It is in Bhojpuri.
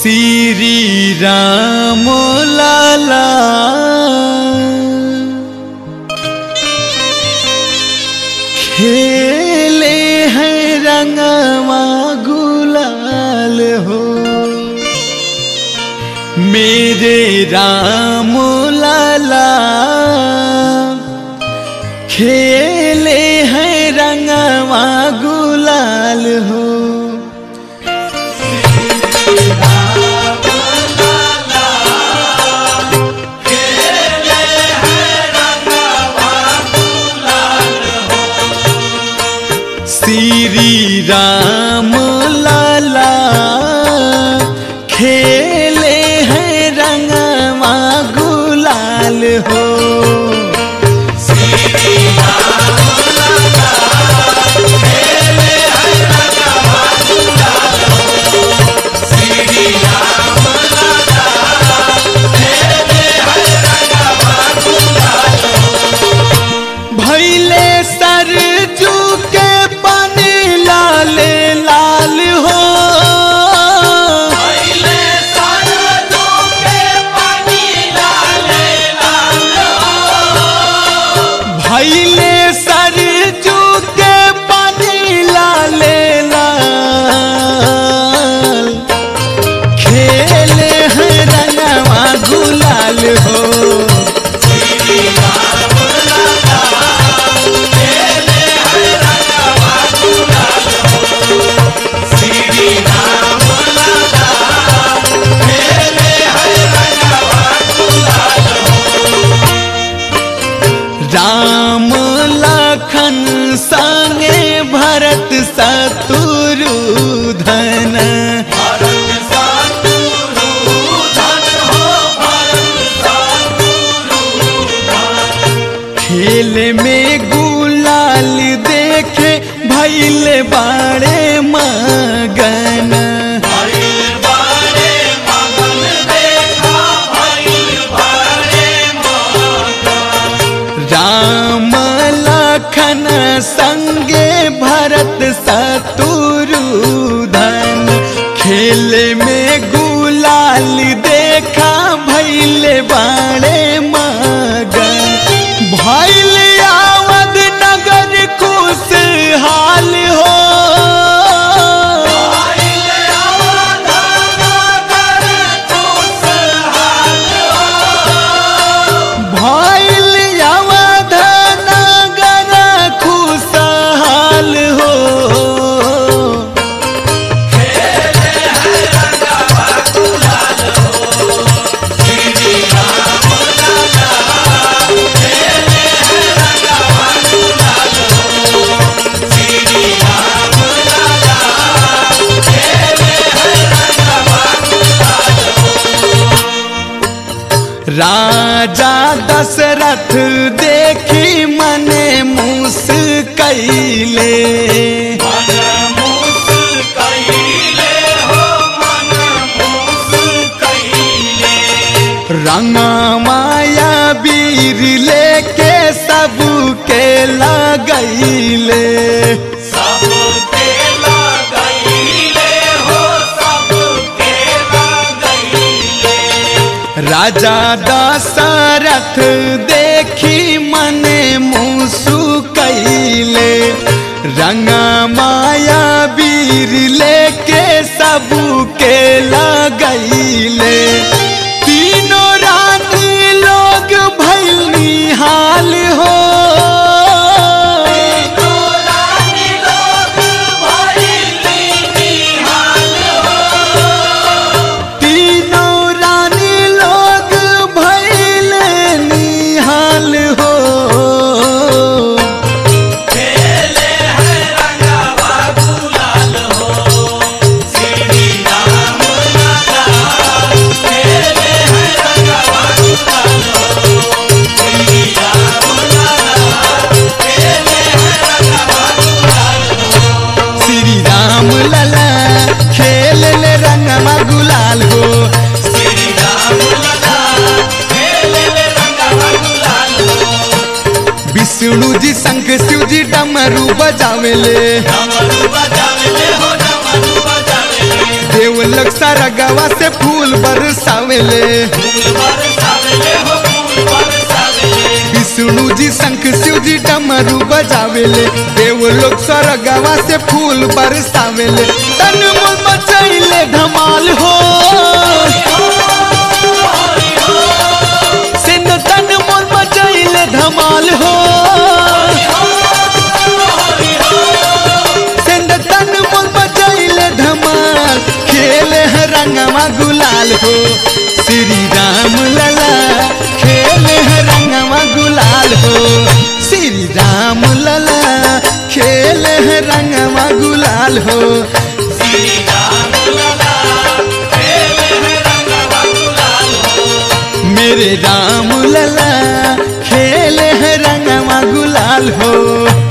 श्री राम लाला खेले हैं रंगवा गुलाल हो मेरे राम लाला खेले हैं रंगवा गुलाल हो श्री राम लाला खेले हैं रंगवा गुलाल हो भैले सरजू के पानी लाल लाल हो भैले सरजू के पानी लाल लाल खेले हैं रंगवा गुलाल हो राम लखन संगे भरत शत्रुधन खेल में गुलाल देखे भैल बाड़े मगन राम लखन संगे भरत शत्रुधन खेल में गुलाल देखा भैल बाड़े मगन भैल आवद नगर खुशहाल हो भैल अवध नगर खुशहाल हो राजा दशरथ देखी मने मूस कैले रंगा माया वीर लेके सबके लगैले राजा दशरथ देखी मने मुसु कैले रंगा माया वीर लेके सबके लगैले तीनों रानी लोग भैली हाल हो तीनों रानी लोग भैल निहाल हो श्री राम लला खेल ले रंगमा गुलाल हो विष्णु जी शंख शिव जी डमरू बजावेले देव लोग सारा गवा से फूल बरसावेले विष्णु जी शंख शिव जी डमरू बजावेले देव लोग सारा गवा से फूल बरसावेले तन मन मचैले धमाल हो सिंध तन मन मचैले धमाल हो सिंध तन मन मचैले धमाल खेले है रंगवा गुलाल हो श्री राम लला खेले है रंगवा गुलाल हो श्री राम लला खेले है रंगवा गुलाल हो मेरे राम लला खेले है रंगवा गुलाल हो